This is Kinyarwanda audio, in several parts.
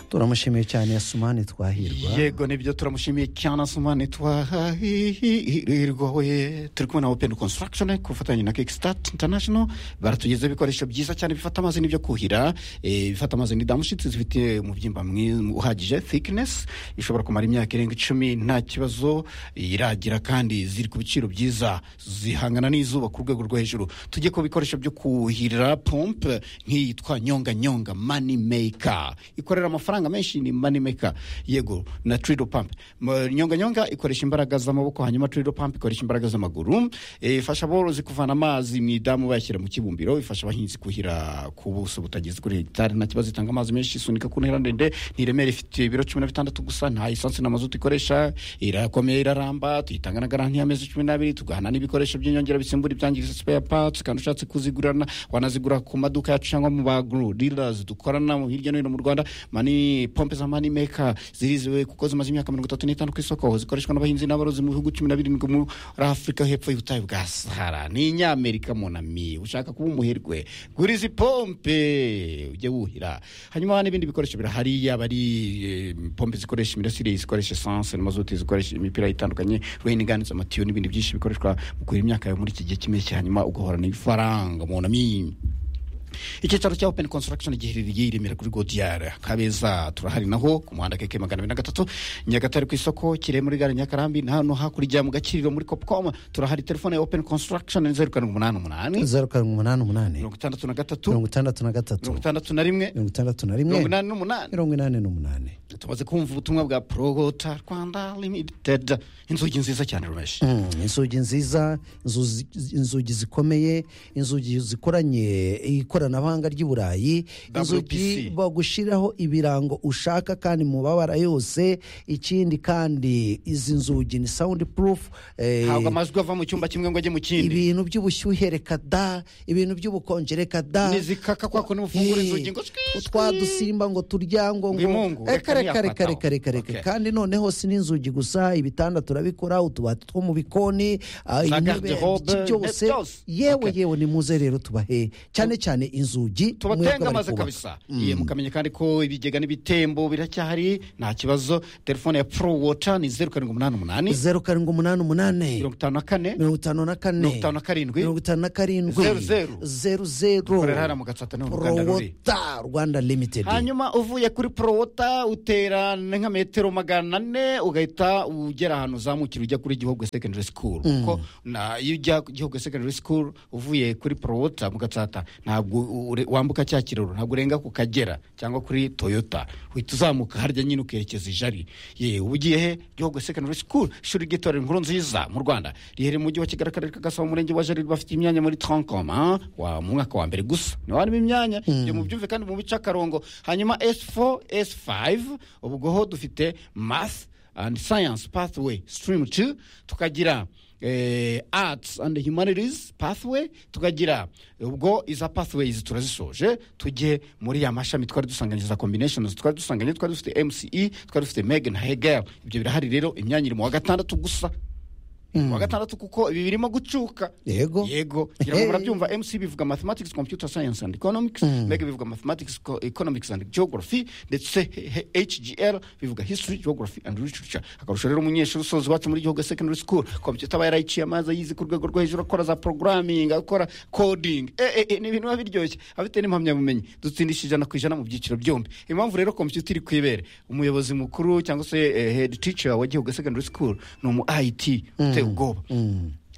turamushimiye cyane yasumani twahirwa yego nibyo turamushimiye cyane asumane twahirwa we turi kumwe na openi konsitaragishoni ku bufatanye na kikisitati intanashono baratugezeho ibikoresho byiza cyane bifata amazi n'ibyo kuhira eh, bifata amazi ni damushitsi zifite umubyimba mwiza uhagije thickness ishobora kumara imyaka irenga icumi nta kibazo iragira kandi ziri ku biciro byiza zihangana n'izuba ku rwego rwo hejuru tujye ku bikoresho byo kuhira pompe nk'iyitwa nyonga nyonga money maker ikorera amafaranga menshi ni money maker yego na trido pump M- nyonga nyonga ikoresha imbaraga z'amaboko hanyuma trido pump ikoresha imbaraga z'amaguru Eh, ifasha aborozi kuvana amazi mu idamu bayashyira mu kibumbiro ifasha abahinzi kuhira ku buso butageze kuri hegitari nta kibazo itanga amazi menshi isunika ku ntera ndende ntiremere ifite ibiro cumi na bitandatu gusa nta esansi na mazutu ikoresha irakomeye iraramba tuyitanga na garanti y'amezi cumi n'abiri tugahana n'ibikoresho by'inyongera bisimbura ibyangiritse spare parts kandi ushatse kuzigurana wanazigura ku maduka yacu cyangwa mu baguru dealers dukorana mu hirya no hino mu rwanda mani pompe za money maker ziriziwe kuko zimaze imyaka mirongo itatu n'itanu ku isoko zikoreshwa n'abahinzi n'aborozi mu bihugu cumi na birindwi muri afurika hepfo y'ubutayu bwa sahara ni inyamerika munami ushaka kuba umuherwe gura izi pompe ujye wuhira hanyuma n'ibindi bikoresho birahari yaba ari eh, pompe zikoresha imirasire zikoresha esanse n'amazuti zikoresha imipira itandukanye rw'inigani amatiyo n'ibindi byinshi bikoreshwa mu kuhira imyaka yawe muri iki gihe cy'impeshyi hanyuma ugahorana ifaranga munami icyicaro cya openi konsitaragishoni giherereye i remera kuri godiyari kabeza turahari naho ku muhanda keke magana abiri na gatatu nyagatare ku isoko kirehe muri gare nyakarambi na hano hakurya mu gakiriro muri kopcom turahari telefone ya openi konsitaragishoni zeru karindwi umunani umunani zeru karindwi umunani umunani mirongo itandatu na gatatu mirongo itandatu na gatatu mirongo itandatu na rimwe mirongo itandatu na rimwe mirongo inani n'umunani mirongo inani n'umunani tumaze kumva ubutumwa bwa progota rwanda limitedi inzugi nziza cyane rumeshi Mm, inzugi nziza inzuzi- inzugi zikomeye inzugi zikoranye ikoranabuhanga ry'i burayi inzugi WPC. bagushyiraho ibirango ushaka kandi mu mabara yose ikindi kandi izi nzugi ni sound proof eh, ntabwo amajwi ava mu cyumba kimwe ngo ajye mu kindi ibintu by'ubushyuhe reka da ibintu by'ubukonje reka da nizikaka kwako nimufungura Eh, inzugi ngo shwi, shwi. twa dusimba ngo turya ngo Ngo imungu, reka reka reka reka ntiyafataho. reka reka reka Okay. kandi noneho si n'inzugi gusa ibitanda turabikora utubati two mu bikoni ah, Za intebe, garde-robe, iki byose ne- byose. yewe Okay. yewe ni muze rero tubahe cyane cyane inzugi mwebwe tubatenga bari amaze kubaka. kabisa iye mukamenya kandi ko ibigega n'ibitembo biracyahari nta kibazo telefone ya pro water ni zeru karindwi umunani umunani zeru karindwi umunani umunani mirongo itanu na kane mirongo itanu na kane Mirongo itanu na karindwi. mirongo itanu na karindwi Zeru, zeru. zeru zeru Dukorera hariya mu Gatsata niho uruganda ruri. prowota rwanda limitedi hanyuma uvuye kuri porowota utera nka metero magana ane ugahita ugera ahantu uzamukira ujya kuri gihogwe secondary school kuko na- iyo ujya ku gihogwe secondary school uvuye kuri porowota mu gatsata ntabwo u- ure- wambuka cya kiraro ntabwo urenga ku kagera cyangwa kuri toyota uhita uzamuka harya nyine ukerekeza ijari ye uba ugiye he gihogwe secondary school ishuri ry'itorero inkuru nziza mu rwanda riherereye mu mujyi wa kigali akarere ka gasabo umurenge wa jari bafite imyanya muri trancoma wa mu mwaka wa mbere gusa niho harimo imyanya ibyo mubyumve kandi mu bice akarongo hanyuma s4 s5 ubwoho dufite math and science pathway stream 2 tukagira eh, arts and humanities pathway tukagira ubwo iza pathways turazisoje tujye muri ya mashami twari dusanganyije za combinations twari dusanganyije twari dufite mce twari dufite megan hegel ibyo birahari rero imyanya iri mu wa gatandatu gusa wa gatandatu kuko ibi birimo gucuka Yego. yego ngira ngo Hey. murabyumva mc bivuga mathematics computer science and economics meg bivuga mathematics co- economics and geography ndetse he- he- hgl bivuga history geography and literature akarusho rero umunyeshuri usoza iwacu muri gihugu secondary school computer aba yarayiciye amazi ayizi ku rwego rwo hejuru akora za programming akora coding Eh, eh, eh, ni ibintu biba biryoshye afite n'impamyabumenyi dutsindisha ijana ku ijana mu byiciro byombi impamvu rero computer iri ku ibere umuyobozi mukuru cyangwa se eh, head teacher wa gihugu secondary school ni umu it uteye ubwoba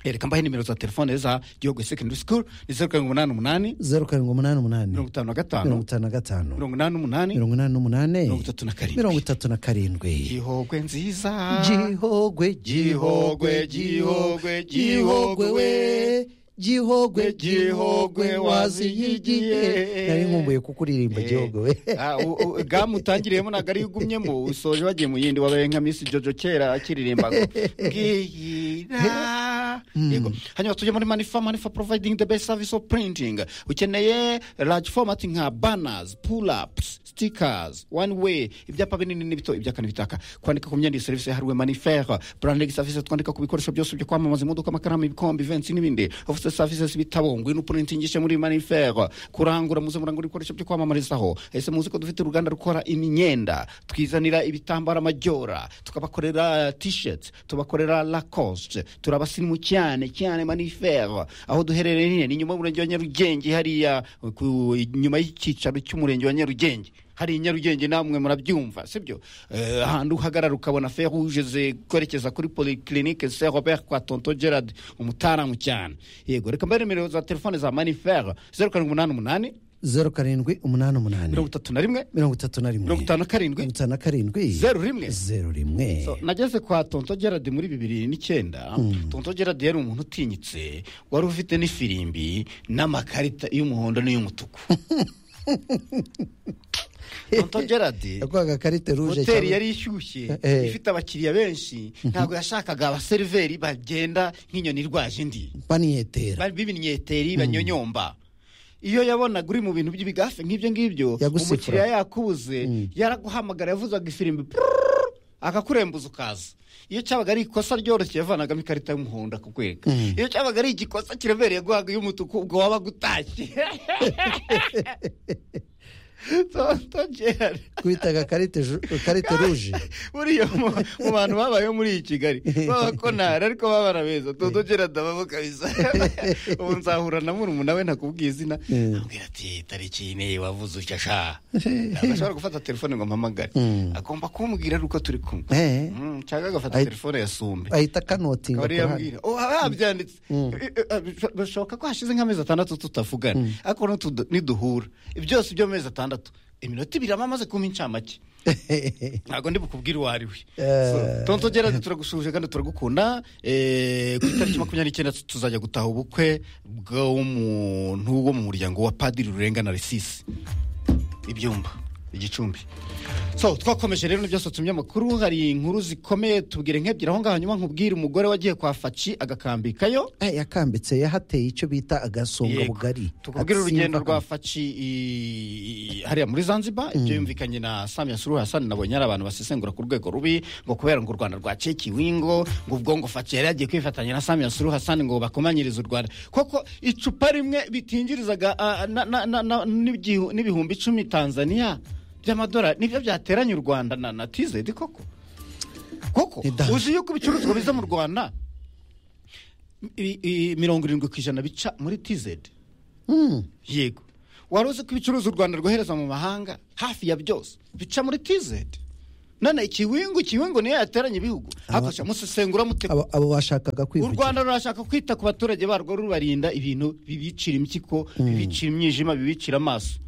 reka mbahe nimero za telefone za gihugu secondary school ni zeru karindwi umunani umunani zeru karindwi umunani umunani mirongo itanu na mirongo gatanu itanu na gatanu mirongo inani n'umunani mirongo inani n'umunani Mirongo itatu na karindwi. mirongo itatu na karindwi gihogwe nziza gihogwe Gihogwe, gihogwe, gihogwe we gihogwe gihogwe Gihogwe waziyigiye waziyigiye. nari nkumbuye kukuririmba Eh, gihogwe we ah, u- u- gamu utangiriyemo ntabwo ariyo ugumyemo usoje wagiye mu yindi wabaye nka misi jojo kera akiririmbaga bwira yego hanyuma tujye muri manifa manifa providing the best service of printing ukeneye large format nka banners pull ups sitikazi wani weyi ibyapa binini n'ibito ibya kane bitaka kwandika ku myenda iyi serivisi yahariwe manifera burandegi serivisi twandika ku bikoresho byose byo kwamamaza imodoka amakaramu ibikombe ivensi n'ibindi ofise serivisi ibitabo ngwino upuritingishe muri manifera kurangura muze murangura ibikoresho byo kwamamarizaho ese muzi ko dufite uruganda rukora imyenda twizanira ibitambaro amajyora tukabakorera tisheti tubakorera lakosite turabasimu cyane cyane manifera aho duherereye nyine ni inyuma y'umurenge wa nyarugenge hariya ku- inyuma y'icyicaro cy'umurenge wa nyarugenge hari i nyarugenge namwe murabyumva sibyo Eh, ahantu uhagarara ukabona feruje zerekeza kuri polyclinique saint robert kwa tonto gerard umutaramu cyane yego reka mbare nimero za telefone za manifera zeru karindwi umunani umunani zeru karindwi umunani mirongo umunani itatu na rimwe mirongo itatu na rimwe mirongo itanu karindwi mirongo itanu na karindwi zeru rimwe zeru rimwe So, nageze kwa tonto gerard muri bibiri n'icyenda tonto gerard yari umuntu utinyitse wari ufite n'ifirimbi n'amakarita y'umuhondo n'iy'umutuku tonto gerard yakwaga karite ruje hoteli cyangwa- yari ishyushye Eh, eh. ifite abakiriya benshi ntabwo yashakaga abaseriveri bagenda nk'inyoni irwaje indi baniyetera Bari b'ibinnyeteri banyonyomba iyo yabonaga uri mu bintu by'ibigafe nk'ibyo ngibyo Yagusifura. umukiriya yakubuze yaraguhamagara yavuzaga ifirimbi prrrr, akakurembuza ukaza iyo cyabaga ari ikosa ryoroshye yavanagamo ikarita y'umuhondo akakwereka iyo cyabaga ari igikosa kiremereye guhaga iy'umutuku ubwo wabaga utashye Tonton Gerard. twitaga karite ju- karite ruje buriya mu- mu bantu babayeho muri iyi kigali b'abakonari ariko baba ari beza tudogera ndababo kabisa ubu nzahura na murumuna we ntakubwiye izina Mm. ambwira ati tariki iyi niyi wavuze utya sha ntabwo ashobora gufata telefone ngo ampamagare Mm. agomba kumbwira ari uko turi kumwe Eh. Mm, cyangwa agafata Ai- telefone ya sumbe ahita kanotinga akaba ariyo ambwira oh haba habyanditse Eh, eh, bisho- bishoboka ko hashize nk'amezi atandatu tutavugana ariko nutu- niduhura byose by'amezi atandatu iminota ibiri aba amaze kuba incamake ntabwo ndi bukubwire uwo ari we Eh. So, tonto gerard turagusuhuje kandi turagukunda Eh, ku itariki makumyabiri n'icyenda tu- tuzajya gutaha ubukwe bw'umuntu wo mu muryango wa padiri rurenga na resisi ibyumba igicumbi so twakomeje rero nibyasohotse mu binyamakuru hari inkuru zikomeye tubwire nk'ebyiri aho ngaho hanyuma nkubwire umugore wagiye kwa faci agakambikayo Eh, yakambitse yahateye icyo bita agasonga Yego. bugari tukubwire urugendo Atsimba- rwa faci i- i- hariya muri zanzibar ibyo yumvikanye na samia suruhu hasani nabonye ari abantu basesengura ku rwego rubi ngo kubera ngo u rwanda rwacekiwe ngo ngo ubwo ngo faci yari yagiye kwifatanya na samia suruhu hasani ngo bakomanyirize u rwanda koko icupa rimwe bitinjirizaga ah, na- na- na- na- n'igihu- n'ibihumbi icumi tanzania by'amadolari nibyo byateranya u rwanda na na tizedi koko koko Nidanga. uzi yuko ibicuruzwa biza mu rwanda i- i- mirongo irindwi ku ijana bica muri tizedi Mm. yego wari uzi ko ibicuruza u rwanda rwohereza mu mahanga hafi ya byose bica muri tizedi none ikiwingu ikiwingu niyo yateranya ibihugu hakurya musesengura mute abo abo bashakaga u kwivugira rwanda rurashaka kwita ku baturage barwo rubarinda ibintu bibicira impyiko bibicira imyijima bibicira amaso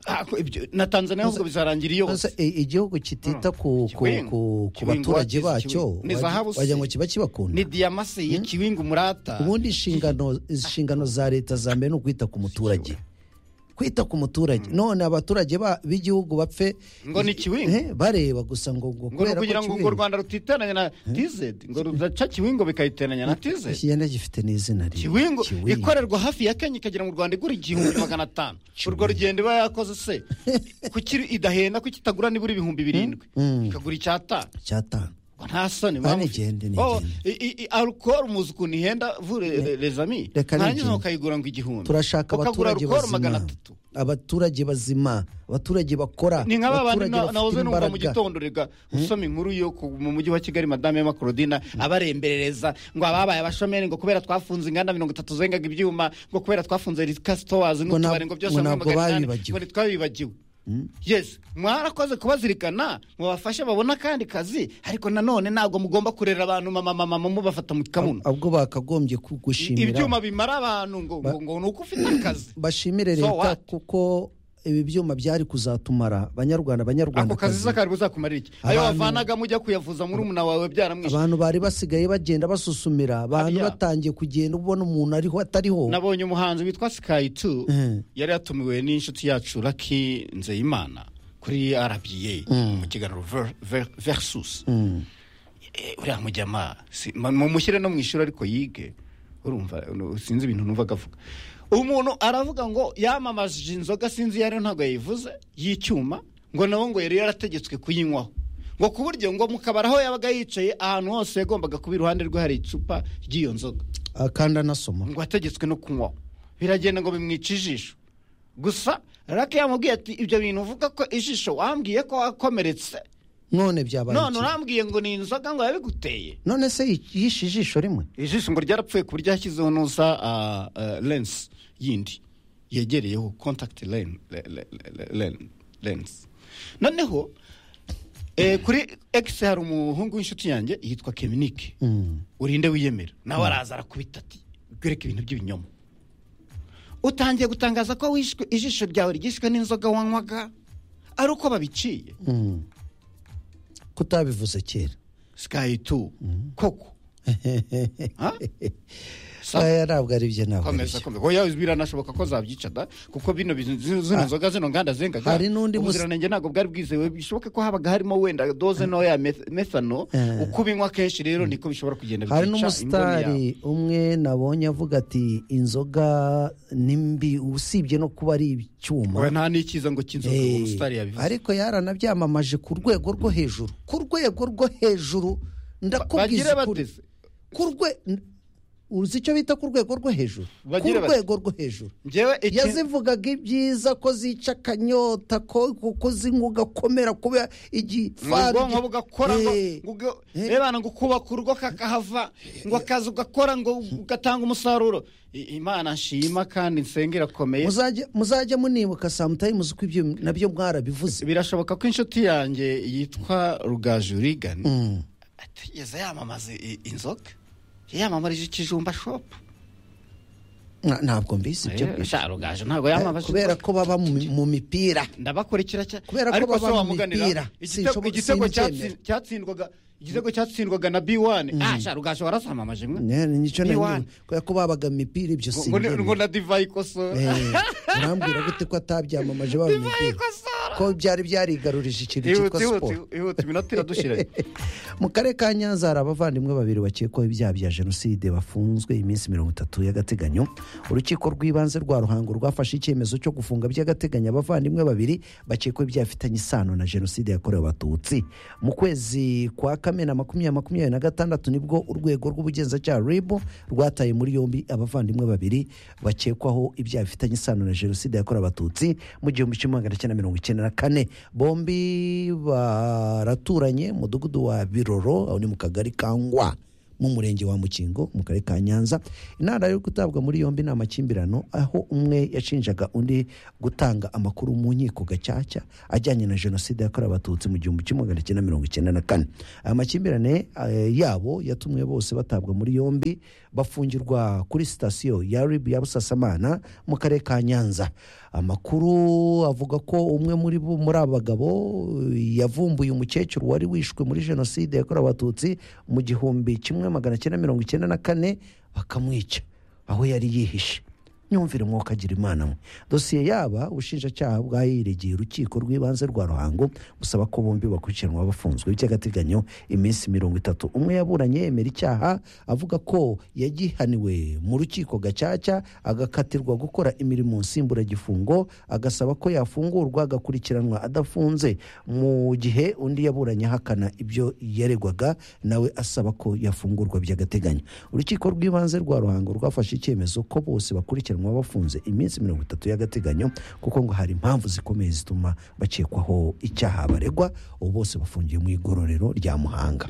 Ako- ibyo- na tanzania ahubwo bizarangira iyo Ese, hose i- igihugu kitita ku, ku, Kiwingu. ku, ku Kiwingu baturage wagize bacyo Kiwingu. Ni zahabu se. wagira ngo kiba kibakunda ni diyama se y'ikiwingu murata ubundi inshingano inshingano za leta za mbere ni ukwita ku muturage kwita ku muturage none abaturage ba- b'igihugu bapfe Ngo ni Kiwingu. Eh, bareba gusa ngo ngo ngo kubera ni ko ukugira ngo ngo u Kiwingu- rwanda rutiteranya na tizedi ngo rudaca kiwingo bikayiteranya na tizedi iki yenda gifite n'izina rimwe kiwingo ikorerwa hafi ya kenya ikagera mu rwanda igura igihumbi magana atanu urwo rugendo iba yakoze se kuki idahenda kuki itagura nibura ibihumbi birindwi ikagura icyatanu cyatanu nta soni Ah, nigende, nigende. alukoro muzi ukuntu ihenda vure rezami Reka ntarangiza nigende. ukayigura ngo igihumbi turashaka ukagura abaturage alukoro magana bazima atatu abaturage bazima abaturage bakora ni nka babandi abaturage na- bafite nahoze numva mu imbaraga. gitondo rega usoma inkuru yo ku- mu mujyi wa kigali madame ya makorodina abaremberereza ngo ababaye abashomeri ngo kubera twafunze inganda mirongo itatu zengaga ibyuma ngo kubera twafunze rika sitowazi Ngo n'utubari nab- ngo byose ngo hamwe ntabwo magana inani, babibagiwe. ngo ntitwabibagiwe yes mwarakoze kubazirikana mubafashe babone akandi kazi ariko nanone ntabwo mugomba kurera abantu mama mama mama mubafata mu kamuno ahubwo bakagombye ku- gushimira ibyuma bimara abantu ngo ngo- ngo ni uko ufite akazi bashimire So leta what? kuko ibi byuma byari kuzatumara banyarwanda banyarwanda ako kazi zakari buzakumarira iki ayo Abantu- wavanagamo ujya kuyavuza muri umuna wawe byaramwishe abantu bari basigaye bagenda basusumira abantu Hariya. batangiye kugenda ubona umuntu ariho atariho nabonye umuhanzi witwa sikayi tu Mhm. yari yatumiwe n'inshuti yacu raki nzeyimana kuri rba mu kiganiro Ver- Ver- versus Eh, uriya mujyama si- ma- mumushyire no mu ishuri ariko yige urumva unu- sinzi ibintu numvaga avuga umuntu aravuga ngo yamamaje inzoga sinzi iyo ariyo ntabwo yayivuze y'icyuma ngo nabo ngo yari yarategetswe kuyinywaho ngo ku buryo ngo mu kabari aho yabaga yicaye ahantu hose yagombaga kuba iruhande rwe hari icupa ry'iyo nzoga Ah, kandi anasoma ngo ategetswe no kunywaho biragenda ngo bimwice ijisho gusa rake yamubwiye ati ibyo bintu uvuga ko ijisho wambwiye ko wakomeretse none byabaye none iki? urambwiye ngo ni inzoga ngo yabiguteye none se yishe ijisho rimwe ijisho ngo ryarapfuye ku buryo yashyizeho n'uza ah, ah, lens yindi yegereyeho contact len- le- le- le- len- lens noneho eh, kuri x hari umuhungu w'inshuti yanjye yitwa keminike Mm. urinde wiyemera nawe araza arakubita ati "Rwereke ibintu by'ibinyoma utangiye gutangaza ko wishwe ijisho ryawe ryishwe n'inzoga wanywaga ari uko babiciye Mm. kutabivuze kera sky 2 koko Ha? Sa- aya ntabwo ari byo ntabwo ari komeza byo komeza oya biranashoboka ko zabyica da kuko bino bizi- zi- zino nzoga zino nganda zengaga hari n'undi musi- ubuziranenge ntabwo bwari bwizewe bishoboke ko habaga harimo wenda doze ntoya meth- methano Eh. uko ubinywa kenshi rero niko bishobora kugenda hari byica imboni yawe. n'umusitari umwe nabonye avuga ati inzoga ni mbi usibye no kuba ari Oya, icyuma nta n'ikiza ngo cy'inzoga Eh, uwo musitari yabivuze ariko yaranabyamamaje ku rwego rwo hejuru ku rwego rwo hejuru bagire ndakubwiza ukuri bateze ku rwe uzi icyo bita ku rwego rwo hejuru ku Bagire bati- rwego rwo hejuru njyewe iki- yazivugaga ibyiza ko zica akanyota ko ko zinywa ugakomera kuba ngo igifaru ubwonko bugakora ngo Eh, ngo ubwo- Eh. rebana ngo ukubaka urugo kakahava ngo akazi ugakora ngo ugatanga umusaruro I- imana nshima kandi nsenge irakomeye muzajye- muzajya munibuka samutayi muzi ko ibyo nabyo mwarabivuze birashoboka ko inshuti yanjye yitwa rugajurigani Mm. atigeze yamamaza i- inzoga yiyamamarije ikijumba shopu Nta- ntabwo mbizi ibyo ngibyo. sha rugaju ntabwo Eh, yamamaje kubera inzoga ko baba mu mi- mu mipira ndabakurikira cyane Kubera ko baba mu mipira. Sinshobora- igitego simbyemera. cyatsi- cyatsinzwaga igitego cyatsindwaga na b1 ah sha rugaju warazamamaje mwe Ne- nicyo Ni nari one. nyobewe. kubera ko babaga mu mipira ibyo Ngo- ngo- ngo sinjye na divayi ikosora urambwira gute ko atabyamamaje baba mu divayi mipira ikosora ko byari byarigarurije ikintu cyitwa Ihute, ihute, siporo ihute, iminota iradushiranye mu karere ka nyanza hari abavandimwe babiri bakekwaho ibyaha bya jenoside bafunzwe iminsi mirongo itatu y'agateganyo urukiko rw'ibanze rwa ruhango rwafashe icyemezo cyo gufunga by'agateganyo abavandimwe babiri bakekwaho ibyaha bifitanye isano na jenoside yakorewe abatutsi mu kwezi kwa kamena makumyabiri makumyabiri na gatandatu nibwo urwego rw'ubugenzacyaha ribu rwataye muri yombi abavandimwe babiri bakekwaho ibyaha bifitanye isano na jenoside yakorewe abatutsi mu gihumbi kimwe magana cyenda mirongo icyenda na kane bombi baraturanye umudugudu wa biroro aho ni mu kagari ka ngwa mu murenge wa mukingo mu karere ka nyanza intara yo gutabwa muri yombi ni amakimbirano aho umwe yashinjaga undi gutanga amakuru mu nkiko gacaca ajyanye na jenoside yakorewe abatutsi mu gihumbi kimwe magana cyenda mirongo icyenda na kane aya makimbirane eh, yabo yatumye bose batabwa muri yombi bafungirwa kuri sitasiyo ya rib ya busasamana mu karere ka nyanza amakuru avuga ko umwe muri bo muri aba bagabo eh, yavumbuye umukecuru wari wishwe muri jenoside yakorewe abatutsi mu gihumbi kimwe magana cyenda mirongo icyenda na kane bakamwica aho yari yihishe nyumvire umwuka agira imana mwe dosiye yaba ubushinjacyaha bwayiregeye urukiko rw'ibanze rwa ruhango busaba ko bombi bakurikiranwa bafunzwe by'agateganyo iminsi mirongo itatu umwe yaburanye yemera icyaha avuga ko yagihaniwe mu rukiko gacaca agakatirwa gukora imirimo nsimburagifungo agasaba ko yafungurwa agakurikiranwa adafunze mu gihe undi yaburanye ahakana ibyo yaregwaga nawe asaba ko yafungurwa by'agateganyo urukiko rw'ibanze rwa ruhango rwafashe icyemezo ko bose bakurikiranwa bafunze iminsi mirongo itatu y'agateganyo kuko ngo hari impamvu zikomeye zituma bakekwaho icyaha baregwa ubu bose bafungiye mu igororero rya muhanga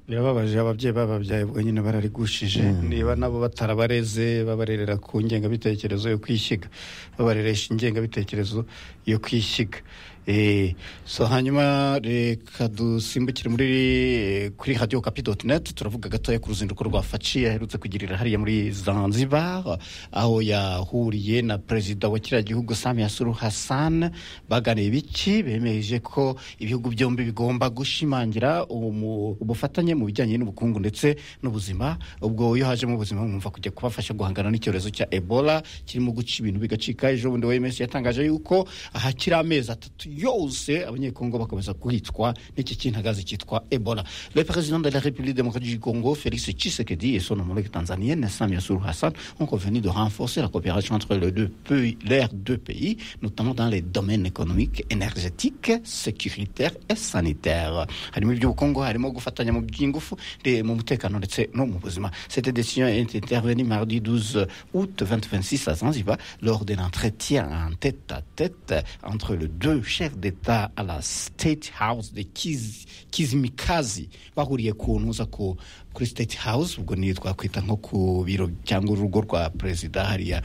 birababaje ababyeyi bababyaye bonyine bararigushije niba nabo batarabareze babarerera ku ngengabitekerezo yo kwishyiga babareresha ingengabitekerezo yo kwishyiga Eh, so hanyuma reka dusimbukire muri eh, kuri radiyo kapi doti neti turavuga gatoya ku ruzinduko rwa faci yaherutse kugirira hariya muri zanzibar aho yahuriye na perezida wa kiriya gihugu samiya suru hassan baganiye biki bemeje ko ibihugu byombi bigomba gushimangira umu- ubufatanye mu bijyanye n'ubukungu ndetse n'ubuzima ubwo iyo hajemo ubuzima mwumva kujya kubafasha guhangana n'icyorezo cya ebola kirimo guca ibintu bigacika ejo bundi wemeje yatangaje yuko ahakiri amezi atatu yose abanyekongo bakomeza kwicwa n'iki cy'intagazi cyitwa ebola le président de la république démocratique du congo félix tshisekedi et son homologue tanzanienne samia suluhu hassan ont convenu de renforcer la coopération entre les deux pays, leurs deux pays notamment dans les domaines économiques énergétiques sécuritaires et sanitaires harimo iby'ubukungu harimo gufatanya mu by'ingufu de- mu mutekano ndetse no mu buzima cette décision est intervenue mardi 12 août 2026 à Zanzibar lors d'un entretien en tête à tête entre les deux chefs d'État à la State House de Kiz- Kizimikazi bahuriye ku ntuza ku kuri State House ubwo ni twakwita nko ku biro cyangwa urugo rwa perezida hariya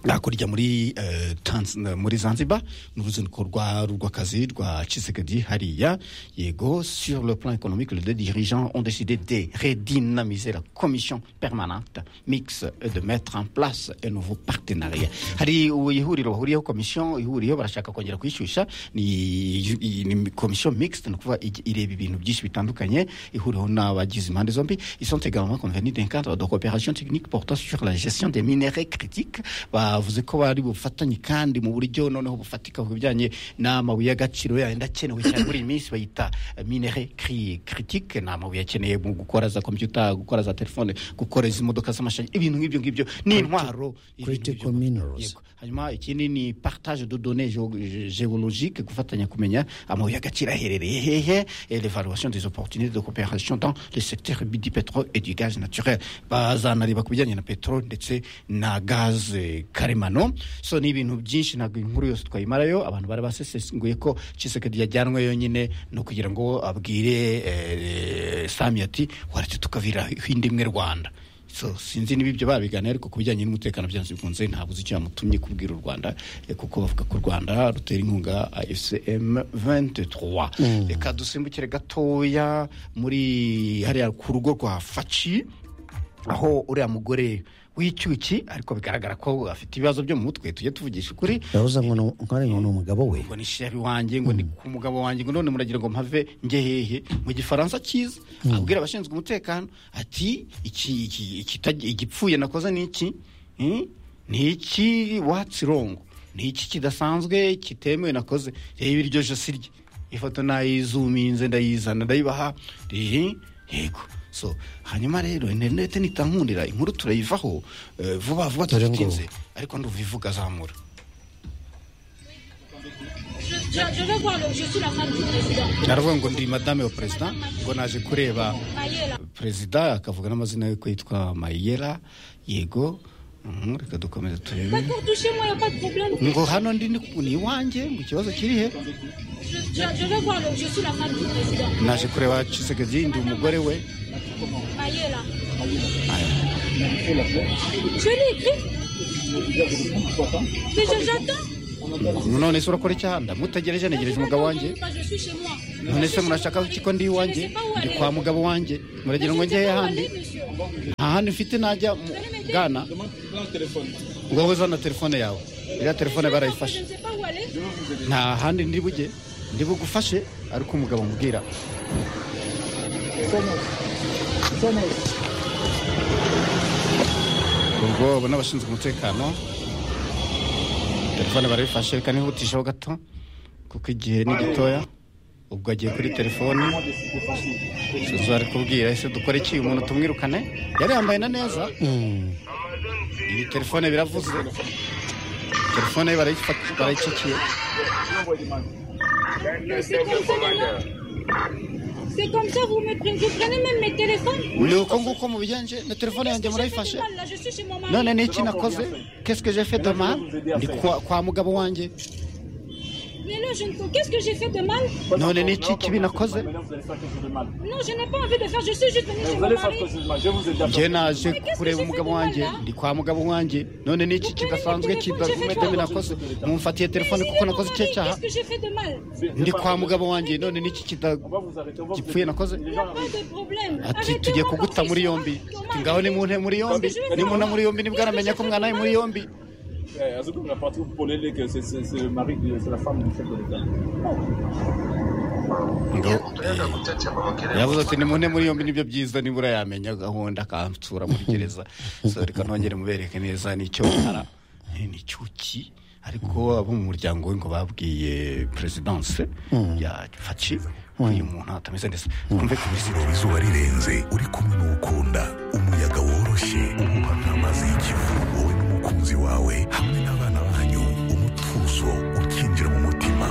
hakurya muri eh, Tanz- muri zanzibar ni uruzinduko rwa rw'akazi rwa chisekedi hariya yego sur le plan économique les deux dirigeants ont décidé de redynamiser la commission permanente mixte et de mettre en place un nouveau partenariat hari ihuriro bahuriyeho komisiyo ihuriyeho barashaka kongera kuyishyushya ni i- ni komisiyo mixte ni ukuvuga ijya ireba ibintu byinshi bitandukanye ihuriweho n'abagize impande zombi ils sont également convenus d'un cadre de coopération technique portant sur la gestion des minéraux critiques bavuze ko bari bufatanye kandi mu buryo noneho bufatika ku bijyanye n'amabuye y'agaciro yenda akenewe cyane muri iyi minsi bayita minere critique ni amabuye akeneye mu gukora za kompiyuta gukora za telefone gukora izi modoka z'amashanyarazi ibintu nk'ibyo ngibyo ni intwaro ibintu critical nk'ibyo. minerals. Yego. hanyuma ikindi ni partage de données géo- géologiques gufatanya kumenya amabuye y'agaciro aherereye hehe et l'évaluation des opportunités de coopération dans le secteur du pétrole et du gaz naturel bazanareba ku bijyanye na peteroli ndetse na gaz karemano so ni ibintu byinshi ntabwo inkuru yose twayimarayo abantu bari basesenguye ko Tshisekedi yajyanwe yonyine no kugira ngo abwire eh, Sami ati waretse tukavira indi imwe Rwanda so sinzi niba ibyo babiganira ariko ku bijyanye n'umutekano byanze bikunze ntabwo uzi icyo yamutumye kubwira u rwanda eh, kuko bavuga ko u rwanda rutera inkunga fcm 23 reka dusimbukire gatoya muri hariya ku rugo rwa faci aho uriya mugore w'icyuki ariko bigaragara ko afite ibibazo byo mu mutwe tujye tuvugisha ukuri yahoze ngo ni- nko ari ngo ni umugabo we ngo ni sheri wanjye ngo ni ku mugabo wanjye ngo none muragira ngo mpave njye hehe mu gifaransa cyiza abwira abashinzwe umutekano ati iki iki- ikita- igipfuye nakoze ni iki Hmm? ni iki watsi rongo ni iki kidasanzwe kitemewe nakoze reba iryo josi rye ifoto nayizuminze ndayizana ndayibaha Eh, yego so hanyuma rero interineti nitankundira inkuru turayivaho eh, vuba vuba Dore ngo- tudatinze ariko ndumva ivuga azamura Je, je, je veux voir le. Je suis la femme du président. naravuga ngo ndi madame wa perezida ngo naje kureba Mayela. perezida akavuga n'amazina ye ko yitwa mayera yego Mhm, reka dukomeze turebe Pour toucher moi, il n'y a pas de problème. ngo hano ndi ni ku- ni iwanjye mu kibazo kiri he Je, je, je veux voir le. Je suis la femme du président. naje kureba kisegezi ndi umugore we Mayela. Je l'ai écrit. Mais je- j'attends. none se urakora icyaha ndamutegereje ntegereje umugabo wanjye Pas, Je suis chez moi. none se murashaka iki ko ndi iwanjye ndi kwa mugabo wanjye muragira ngo njye ahandi nta handi mfite najya mu bwana ngo wowe zana telefone yawe iriya telefone Je barayifashe ne sais pas où aller. nta handi ndi bujye ndi bugufashe ariko umugabo amubwira ubwo abo ni abashinzwe umutekano telefone barabifashe reka nihutisheho gato kuko igihe ni gitoya ubwo agiye kuri telefone suzu ari kubwira ese dukore iki umuntu tumwirukane yari yambaye na neza iyi telefone biravuze telefone ye barayifata- barayicikiye Mais c'est comme ça maintenant. C'est comme ça, vous me prenez. Vous prenez même mes téléphones. ni uko nguko mubigenje na telefone Qu'est-ce yanjye que j'ai fait murayifashe de mal, là Je suis chez mon mari. none ni iki nakoze kesike jefe doma ndi kwa, kwa mugabo wanjye Mais là, je ne. Qu'est-ce que j'ai fait de mal none ni iki kibi nakoze Non, je n'ai pas envie de faire. Je suis juste venue chez Vous mon allez faire mari. quelque chose de mal, je vous ai déjà nge fait. naje kureba umugabo wanjye ndi kwa mugabo wanjye none ni iki kidasanzwe kidakomedemi nakoze mumfatiye telefone kuko nakoze icyo cyaha Qu'est-ce que j'ai fait de mal ndi kwa mugabo wanjye none ni iki On va vous arrêter, on va vous kidapfuye nakoze Il n'y a pas de problème. ati Arrêtez-moi tugiye parce kuguta que muri c'est yombi moi, ati ngaho nimunte muri yombi nimuna muri yombi nibwo aramenya ko mwana ari muri yombi Eh, à ce que vous la partie, vous prenez les que c'est c'est- c'est le mari, de- c'est la femme du chef de l'État. ngo yavuze ati nimune muri yombi nibyo byiza nibura yamenya gahunda akantura muri gereza so reka nongere mubereke neza nicyo bara n'icyuki ariko abo mu muryango we ngo babwiye perezidanse ya faci uyu muntu atameze neza twumve ku buzima izuba rirenze uri kumwe n'ukunda umuyaga woroshye ufata amazi y'ikivu wowe n'umukunzi wawe hamwe n'abana banyu umutuzo ukinjira mu mutima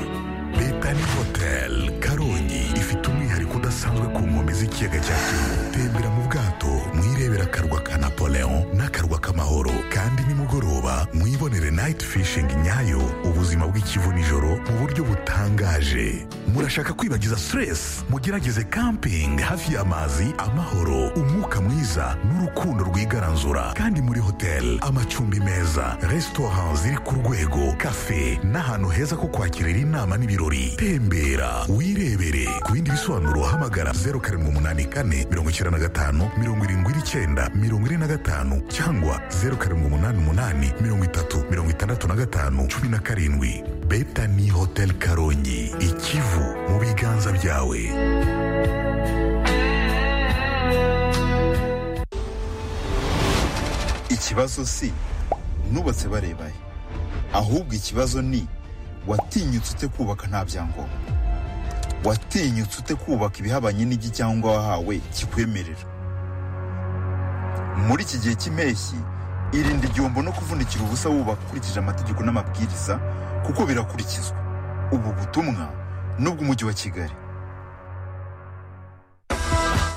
leta ni hoteli karongi ifite umwihariko udasanzwe ku nkombe z'ikiyaga cya kivu tembera mu bwato mwirebera akarwa ka napoleon n'akarwa k'amahoro kandi nimugoroba mwibonere nayiti fishingi nyayo ubuzima bw'ikivu nijoro mu buryo butangaje murashaka kwibagiza siteresi mugerageze kampingi hafi y'amazi amahoro umwuka mwiza n'urukundo rwigaranzura kandi muri hoteli amacumbi meza resitora ziri ku rwego kafe n'ahantu heza ko kwakirira inama n'ibirori tembera wirebere ku bindi bisobanuro hamagara zeru karindwi umunani kane mirongo icyenda na gatanu mirongo irindwi n'icyenda mirongo ine na gatanu cyangwa zeru karindwi umunani umunani mirongo itatu mirongo itandatu na gatanu cumi na karindwi betani hoteli karongi ikivu mu biganza byawe ikibazo si nubatse barebaye ahubwo ikibazo ni watinyutse ute kubaka nta byangombwa watinyutse ute kubaka ibihabanye n'igicyangombwa wahawe kikwemerera muri iki gihe cy'impeshyi irinde igihombo no kuvunikira ubusa wubaka ukurikije amategeko n'amabwiriza kuko birakurikizwa ubu butumwa n'ubw'umujyi wa kigali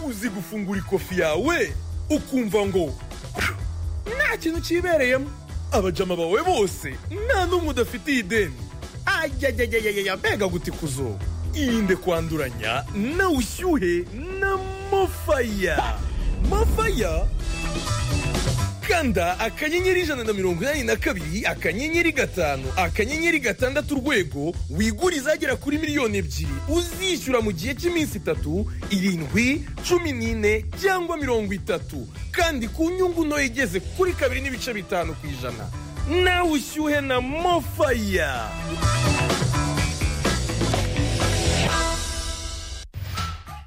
uzi gufungura ikofi yawe ukumva ngo nta kintu cyibereyemo abajama bawe bose nta n'umwe udafitiye ideni ayayayayaya mbega guti kuzo irinde kwanduranya na ushyuhe na mofaya mofaya kanda akanyenyeri ijana na mirongo inani na kabiri akanyenyeri gatanu akanyenyeri gatandatu urwego wigure izagera kuri miliyoni ebyiri uzishyura mu gihe cy'iminsi itatu irindwi cumi n'ine cyangwa mirongo itatu kandi ku nyungu ntoya igeze kuri kabiri n'ibice bitanu ku ijana nawe ushyuhe na mofaya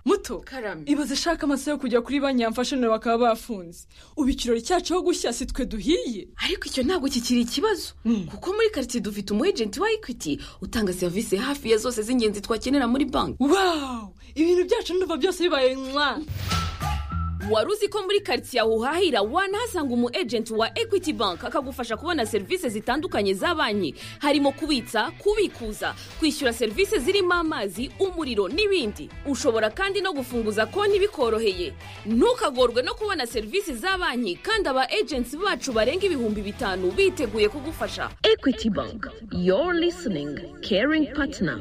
muto Karame. ibaze ishaka amasaha yo kujya kuri banki yamfashe nawe bakaba bafunze ubu ikirori cyacu aho gushya si twe duhiye ariko icyo ntabwo kikiri ikibazo kuko muri karitsiye dufite umu ejenti wa ekwiti utanga serivisi hafi ya zose z'ingenzi twakenera muri banki wawu ibintu byacu ndumva byose bibaye mwa wari uzi ko muri karitsiye aho uhahira wanahasanga umu ejenti wa ekwiti banki akagufasha kubona serivisi zitandukanye za banki harimo kubitsa kubikuza kwishyura serivisi zirimo amazi umuriro n'ibindi ushobora kandi no gufunguza konti bikoroheye ntukagorwe no kubona serivisi za banki kandi aba ejenti bacu barenga ibihumbi bitanu biteguye kugufasha ekwiti banki yoru lisiningi keringi patina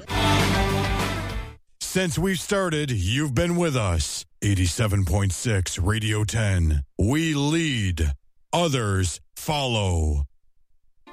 Since we've started, you've been with us. 87.6 Radio 10. We lead, others follow.